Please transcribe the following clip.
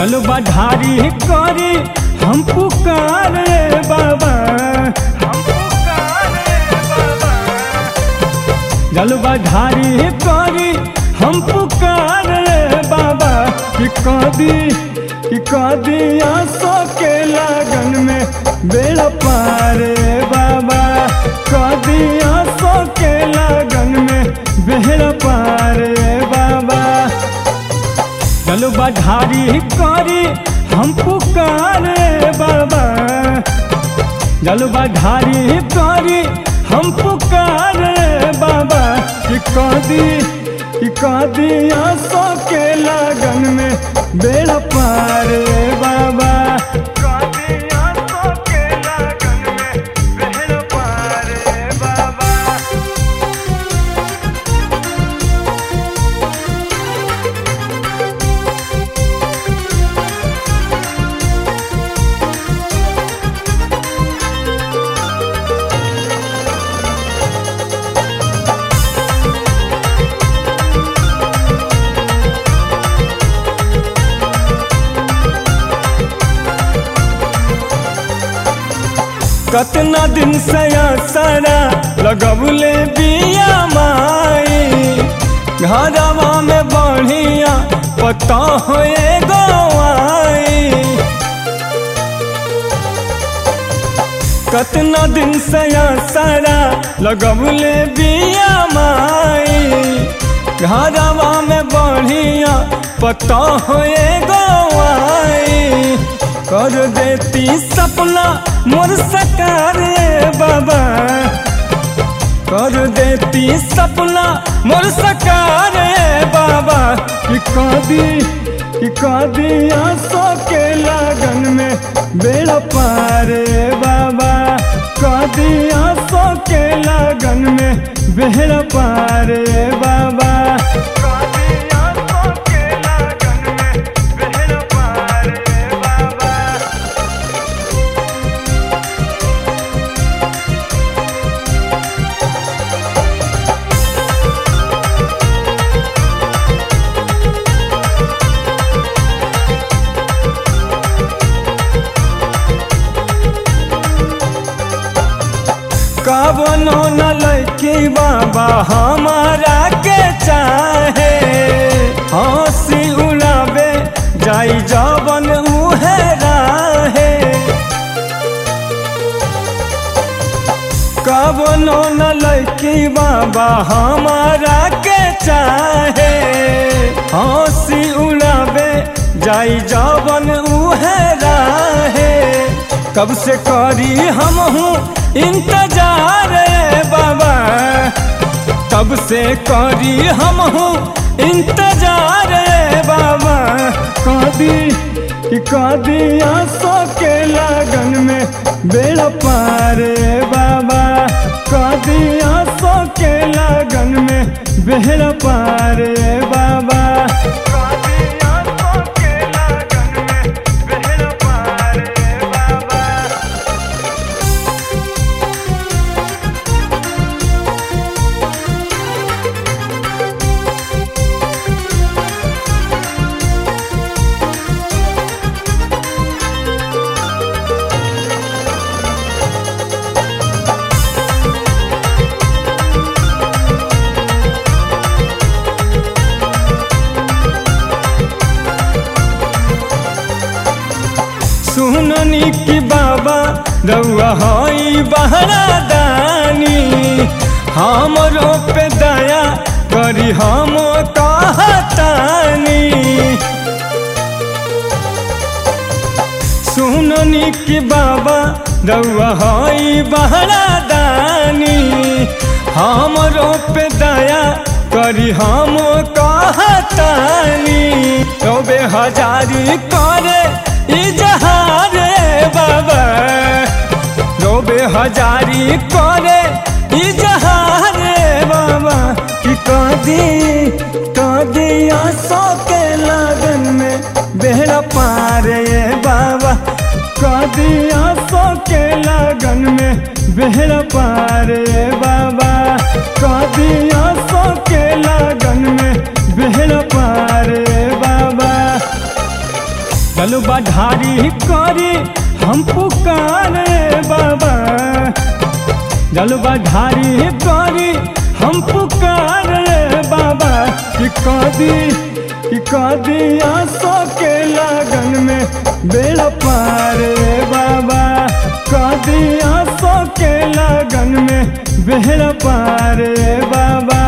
जल बढ़ारी करी हम पुकारे बाबा जल बढ़ारी करी हम पुकारे बाबा कि कदी कि कदी आंसू के लगन में बेड़ा पारे बाबा कदी आंसू के लगन में बेड़ा पारे बाबा चल बढ़ारी करी हम पुकारे बाबा जल बढ़ारी करी हम पुकारे बाबा कि कदी कि कदी आंसू के लगन में बेड़ा पारे बाबा कदी आंसू के लगन में बेड़ा पारे बाबा कतना दिन से सारा लगबले बिया माई घरवा में बढ़िया पता होए गवाई कतना दिन से सारा लगबले बिया माई घरवा में बढ़िया पता होए गवाई कर देती सपना मोर सकारे बाबा कर देती सपना मोर सकारे बाबा कि कदी कि कदी आंसू के लगन में बेड़ा पारे बाबा कदी आंसू के लगन में बेड़ा पारे बाबा कदी आंसू के लगन में बेड़ा पारे बाबा कबनो न लैकी बाबा हमारा के चाहे हंसी उड़ावे जाई जवन उहे राहे कबनो न लैकी बाबा हमारा के चाहे हंसी उड़ावे जाई जवन उहे राहे कब से करी हम हूँ इंतजार रे बाबा कब से करी हम हूँ इंतजार रे बाबा कदी कि कदी आंसू के लगन में बेड़ा पारे बाबा कदी आंसू के लगन में बेड़ा पारे बाबा कदी आंसू के लगन में बेड़ा पारे बाबा सुननी कि बाबा रउआ हई बहरा दानी हमरो पे दया करी हम कहतानी सुननी कि बाबा रउआ हई बहरा दानी हमरो पे दया करी हम कहतानी चौबे हजारी करे इजहार बाबा चौबे हजारी करे इजहार बाबा कि कदी कदी आंसू के लगन में बेड़ा पारे बाबा कदी आंसू के लगन में बेड़ा पारे बाबा कदी आंसू के लगन में बेड़ा पारे बाबा बढ़ारी करी हम पुकारे बाबा जल बढ़ारी करी हम पुकारे बाबा कि कदी कि कदी आसो के लगन में बेड़ा पारे बाबा कदी आसो के लगन में बेड़ा पारे बाबा